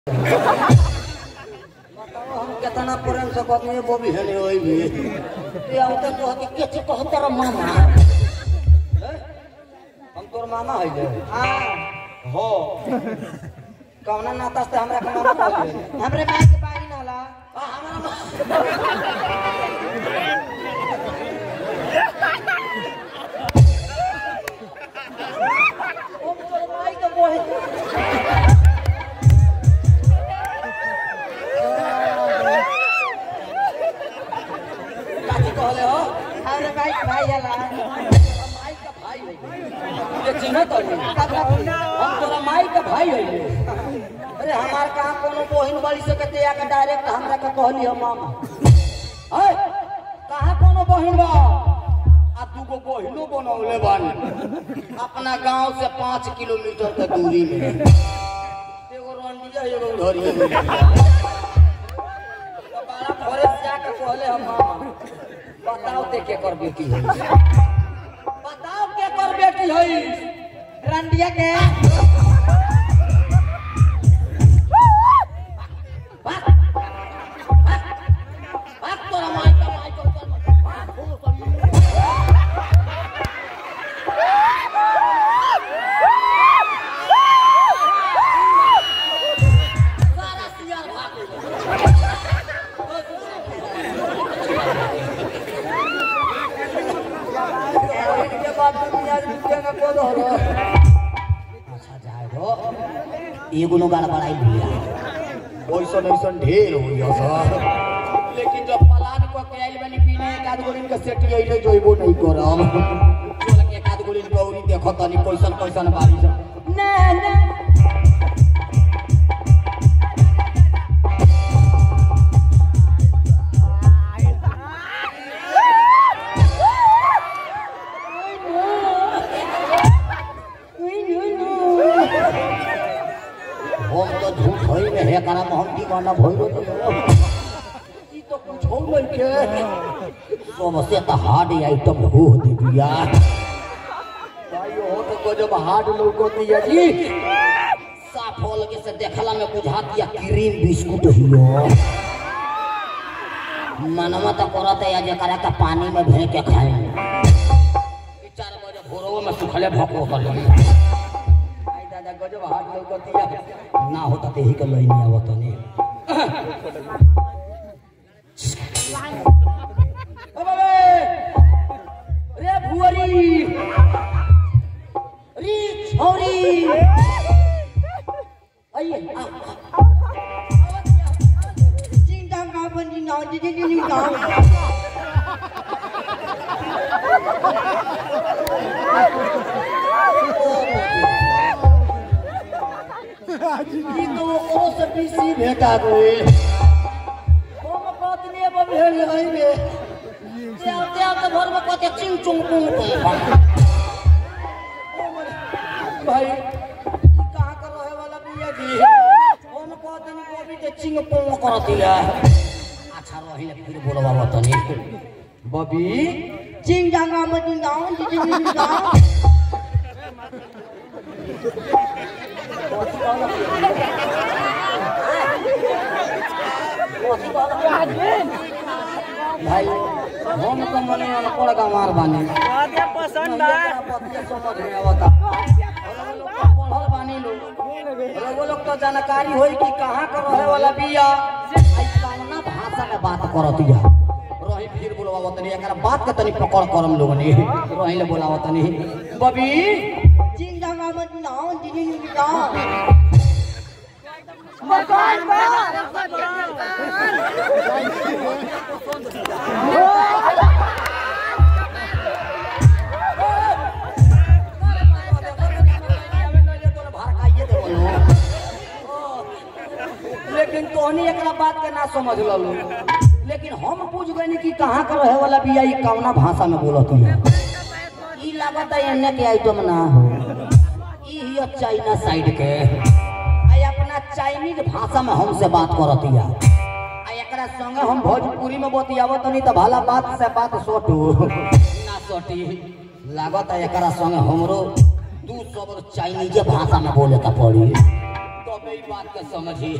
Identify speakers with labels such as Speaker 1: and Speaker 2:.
Speaker 1: बताओ हम कितना प्रेम से कहते हैं वो भी है नहीं वही भी ये आवते तो हकी के कह तेरा मामा हैं? हम तोर मामा है जे
Speaker 2: हाँ
Speaker 1: हो कौना नाता से हमरा के मामा कहले
Speaker 2: हमरे माई के बारी नाला
Speaker 1: आ हमरा मा- ओ तोर माई के बोहे काची कहले हो
Speaker 2: हमरे माई के भाई हला
Speaker 1: माई का भाई है ये चिन्ह तो नहीं
Speaker 2: कब रखी
Speaker 1: हम तोरा माई का भाई है अरे हमार कहाँ कोनो बहिन वाली से कहते या के डायरेक्ट हमरा के कहली हम मामा है कहाँ कोनो बहिन बा आ दूगो बहिनो बनौले बानी अपना गांव से पाँच किलोमीटर के दूरी में एगो रंडिया एगो उधरिया में तो बड़ा भोरे से जाके कहले हम मामा बताओ ते के कर बेटी है बताओ के कर बेटी है
Speaker 2: रंडिया के
Speaker 1: भाग भाग भाग तोरा माई का माई का ऊपर मत भाग, हो सब। सारा सियार भाग गया। इनके बाद दुनिया दुनिया को दो रो। अच्छा जाए दो एगो नो गाल बड़ाई भैया ओइसन ओइसन ढेर होइया सर लेकिन जब पलान को के आइल बनी पीने एक आध गोलिन के सेटी आइले जोइबो नहीं करम चल के एक आध गोलिन गौरी देखो तनी कैसन कैसन बारिश ना ना हम तो झूठ होई में है करा हम दीवाना भइलो तो ई तो कुछ हो नहीं के सबसे तो हार्ड आइटम हो दे दिया भाई हो तो गजब हार्ड लोगो दिया जी साफ हो लगे से देखला में बुझा दिया क्रीम बिस्कुट हियो मनवा तो करत है जकरा के पानी में भे के खाए ई चार बजे भोरवा में सुखले भको कर आई दादा गजब हाथ लौकतिया ना होता ते ही के लई नहीं आवत ने ओ बाबे रे भुअरी री छोरी आइए आ, आ,
Speaker 2: चिंता का बनी ना जी जी जी ना
Speaker 1: ई तो ओकरो से बेसी भेटा गइल हम पत्नी अब भेल रही में ते आते आते घर में कहते चिंग चुंग पुंग पुंग भाई ई कहाँ कर रहे वाला बिया जी हम कहते नहीं को अभी ते चिंग पुंग कर दिया अच्छा रहिले फिर बोलवा बतानी बबी
Speaker 2: चिंता का बनी ना जी जी जी ना
Speaker 1: भाई हम तो मने अनपढ़ गंवार बानी
Speaker 3: पसंद
Speaker 1: पतिया समझ में आवता पढ़ल बानी लोग रउआ लोग तो जानकारी होई कि कहाँ का रहे वाला बिया आई कौना भाषा में बात करतिया रही फिर बोलवा तनी एकरा बात के तनी पकड़ करम लोगनी रही ले बोलावा तनी बबी
Speaker 2: चिंता का बनी ना जी जी जी ना
Speaker 1: लेकिन तोहनी एकरा बात के ना समझ ललो लेकिन हम पूछ गए कि कहाँ का रहे वाला बिया ई कौना भाषा में बोलत है ई लागत है एने के आइटम ना हो ई हिय चाइना साइड के आई अपना चाइनीज भाषा में हमसे बात करतिया आ एकरा संगे हम भोजपुरी में बतियावत नहीं तो भला बात से बात सोटू ना सोटी लागत है एकरा संगे हमरो दू शब्द चाइनीजे भाषा में बोले का पड़ी तो बे ई बात के समझी